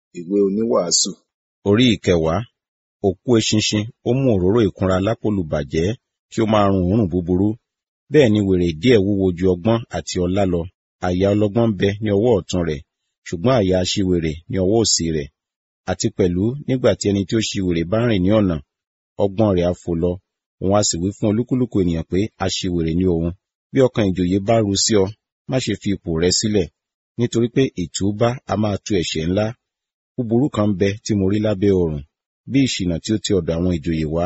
ìwé oníwàásù orí ìkẹwàá òkú eṣinṣin ó mú òróró ìkunra lápòlù bàjẹ́ kí ó máa run òórùn búburú bẹ́ẹ̀ ni wèrè díẹ̀ wúwo ju ọgbọ́n àti ọlá lọ àyà ọlọ́gbọ́n ń bẹ ní ọwọ́ ọ̀tún rẹ̀ ṣùgbọ́n àyà aṣiwèrè ní ọwọ́ òsì rẹ̀ àti pẹ̀lú nígbà tí ẹni tí ó ṣiwèrè bá rìn ní ọ̀nà ọgbọ́n rẹ̀ á fò lọ òun á sì wí fún olúkúlùkù ènìyàn pé aṣiwèrè ni òun bí ọkàn ìjòyè bá ru sí ọ má ṣe fi ipò rẹ sílẹ̀ nítorí pé ìtúbá a máa tu ẹ̀ṣẹ̀ ńlá búburú kan ń bẹ tí mo rí lábẹ́ ọ̀run bí ìṣìnà tí ó ti ọ̀dọ̀ àwọn ìjòyè wá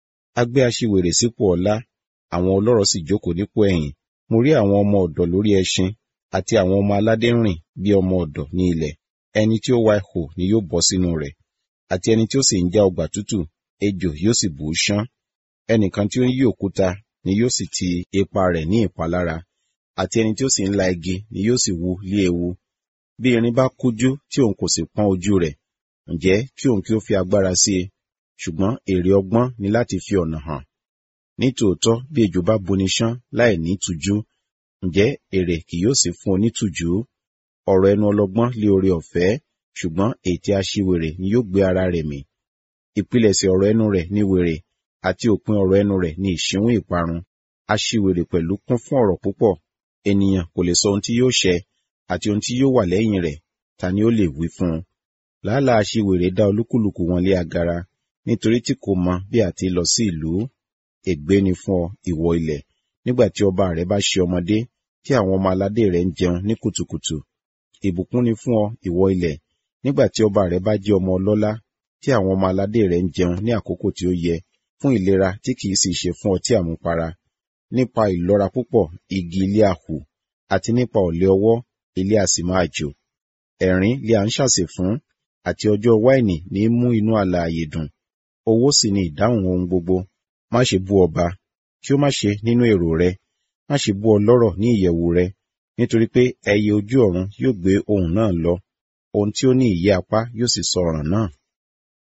a gbé aṣiwèrè sípò ọlá àwọn ọlọ́rọ̀ sì jókòó nípò ẹ̀yìn mo rí àwọn ọmọ ọ̀dọ̀ lórí ẹṣin àti àwọn ọmọ aládé rìn bí ọmọ ọ̀dọ̀ ní ilẹ̀ ẹni tí ó wa ihò ni yóò bọ́ sínú rẹ̀ àti ẹni tí ó sì ń já ọgbà tútù ejò yóò sì bù ú ṣán ẹnìkan tí ó ń yí òkúta ni yóò sì ti ipa rẹ̀ ní ìpalára àti ẹni tí ó sì ń la igi ni yóò sì wu lé ewu bí irin bá kújú tí òun kò sì pọ́n ojú rẹ̀ ǹjẹ́ kí òun kí ó fi agbára sí i ṣùgbọ́n èrè ọgbọ́n ni láti fi ọ̀nà hàn nítòótọ́ bí ejò bá buni ṣán láì ní tùjú ǹjẹ́ èrè kì yóò sì fún onítùjú ọ̀rọ̀ ẹnu ọlọ́gbọ́n lé oore ọ̀fẹ́ ṣùgbọ́n ètè aṣiwèrè ni yóò gbé ara rẹ̀ mì ìpilẹ̀ṣẹ̀ ọ̀rọ̀ ẹnu rẹ̀ ní wèrè àti òpin ọ̀rọ̀ ẹnu rẹ̀ ní ìṣíwún ìparun aṣiwèrè pẹ̀lú kún fún ọ̀rọ̀ púpọ̀ ènìyàn kò lè sọ ohun tí yóò ṣẹ àti ohun tí yóò wà lẹ́yìn rẹ̀ ta ni ó lè wí fún un làálàá aṣiwèrè dá olúkúlùkù wọn lé agara nítorí tí kò mọ bí àti lọ sí ìlú ègbé ni fún ọ ìwọ ilẹ̀ nígbà tí ọba rẹ bá ṣe ọmọdé tí àwọn ọmọ aládé rẹ ń jẹun ní kùtùkùtù ìbùkún ni fún ọ ìwọ ilẹ̀ nígbà tí ọba rẹ bá jẹ́ ọmọ ọlọ́lá tí àwọn ọmọ aládé rẹ ń jẹun ní àkókò tí ó yẹ fún ìlera tí kìí sì ṣe fún ọtí àmupara nípa ìlọ́ra púpọ̀ igi ilé àhù àti nípa ọ̀lẹ ọwọ́ ilé a sì máa jò ẹ̀rín lé à ń ṣàsè fún àti ọjọ́ wáìnì ní mú inú alààyè dùn owó sì ni ìdáhùn ohun gbogbo má ṣe bú ọba kí ó má ṣe nínú èrò rẹ má ṣe bú ọlọ́rọ̀ ní ìyẹ̀wù rẹ nítorí pé ẹyẹ ojú ọ̀run yóò gbé ohùn náà lọ ohun tí ó ní ìyẹ́ apá yóò sì sọ ọ̀ràn náà